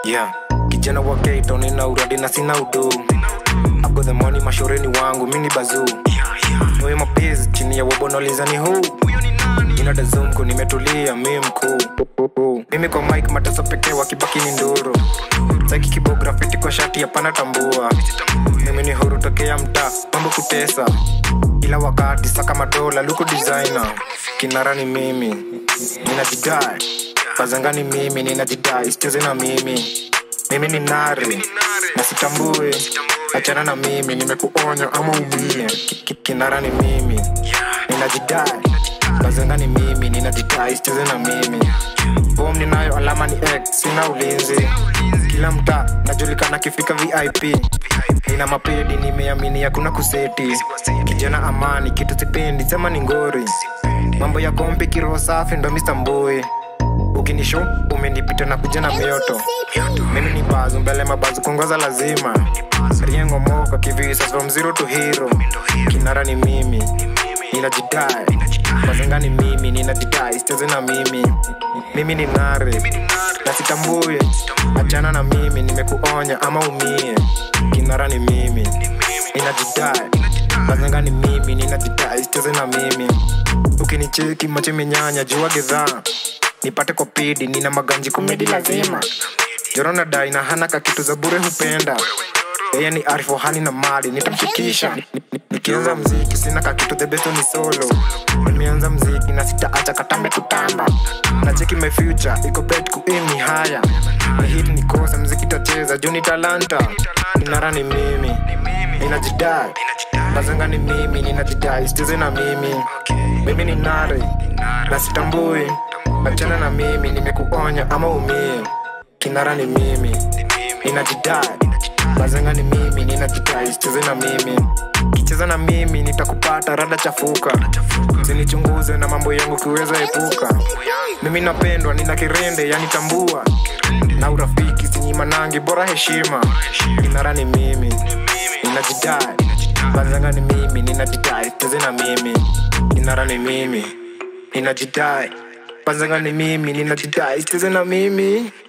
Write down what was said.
yeah kijana wa keto nina uradi na sina udu I've got the money mashoreni wangu mini bazuu Noe mapenzi chini ya wabonolizani huu inadazumku nimetulia mi mkuu mimi kwa mike mateso pekee wakibaki ni nduru saki kibografiti kwa shati hapana tambua mimi ni huru tokea mtaa mambo kutesa kila wakati saka madola luku designer kinara ni mimi ninajidai pazangani mimi ninajidai sicheze na mimi mimi ni nari na sitambue achana na mimi nimekuonya ama umie Ki- ki- kinara ni mimi ninajidai bazenga ni mimi ninajidai sicheze na mimi bom ninayo alama ni x sina ulinzi kila mtaa najulikana kifika vip nina mapedi nimeamini hakuna kuseti kijana amani kitu sipendi sema ni ngori mambo ya kompi kiroho safi ndo mistambui ukinisho umenipita na kuja na mioto mimi ni bazu mbele mabazu kuongoza lazima riengo moka kivisa from zero to hero kinara ni mimi ninajidai mazenga ni mimi ninajidai sicheze na mimi mimi ni nare na sitambue achana na mimi nimekuonya ama umie kinara ni mimi ninajidai mazenga ni mimi ninajidai sicheze na mimi ukinicheki macho imenyanya jua gedhaa nipate kwa pidi nina maganji kumedi lazima jorona dai na hana ka kitu za bure hupenda yeye ni arifu hali na mali nitamshikisha Ni- ni- nikianza mziki sina ka kitu the best ni solo nimeanza mziki na sitaacha katambe kutamba na cheki my future iko bet kuim ni haya ni hit ni kosa mziki tacheza juu ni talanta inara ni mimi ninajidai bazanga ni mimi ninajidai sicheze na mimi mimi ni nare na sitambui achana na mimi nimekuonya ama umie kinara ni mimi ninajidai bazanga ni mimi ninajidai sicheze na mimi kicheza na mimi nitakupata rada chafuka sinichunguze na mambo yangu kiweza epuka mimi napendwa nina kirende yanitambua na urafiki sinyimanangi bora heshima kinara ni mimi ninajidai bazanga ni mimi ninajidai sicheze na mimi kinara ni mimi ninajidai bazanga ni mimi ninajidai sicheze na mimi